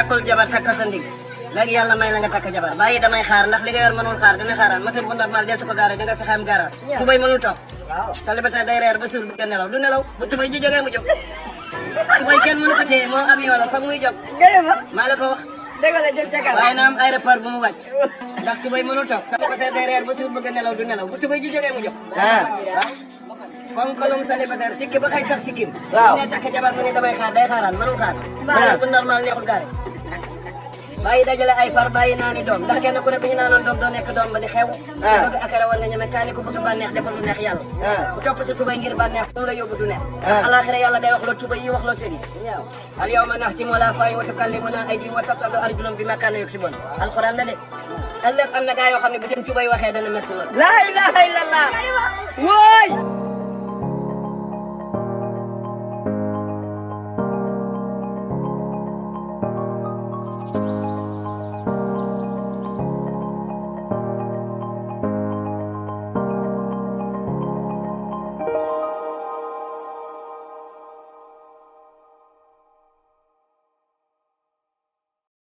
takkul jabar takk sa ndig léegi yàlla may la nga takk jabar bàyyi damay xaar ndax li nga yor mënul xaar dina xaaraan moteur bu normal desu ko gaare da nga fexe am garage tubay mënul toog célibataire day reer ba suur bu gën nelaw du nelaw bu tubay ji jógee mu jóg tubay kenn mënu ko téye moo avion la foog muy jóg gërëm ma maa la ko wax dëgg la jëm ca kanam waaye na am aéroport bu mu wàcc ndax tubay mënul toog célibataire day reer ba suur bu gën nelaw du nelaw bu tubay ji jógee mu jóg ah comme kolum célibataire sikki ba xëy sax sikkim Waaw. ne takk jabar mu ne damay xaar day xaaraan mënul xaar moteur bu normal neexul gaare bàyyi dajale ay far bàyyi naani doom ndax kenn ku ne bu ñu naanoon doom doo nekk doom ba di xew bëgg akara war nga ñeme kaani ko bëgg bànneex defal lu neex yàlla bu topp sa tubay ngir bànneex fu mu la yóbbu du neex alaxira yàlla day wax loo tubay yi wax loo sëri al yawma naxtimu ala afwaahihim wa tukallimuna aydihim wa tashhadu arjuluhum bima kaanu yaksibun alquran la de ëllëg am na gaa yoo xam ne bu seen tubay waxee dana métti lool la ilaha illallah wooy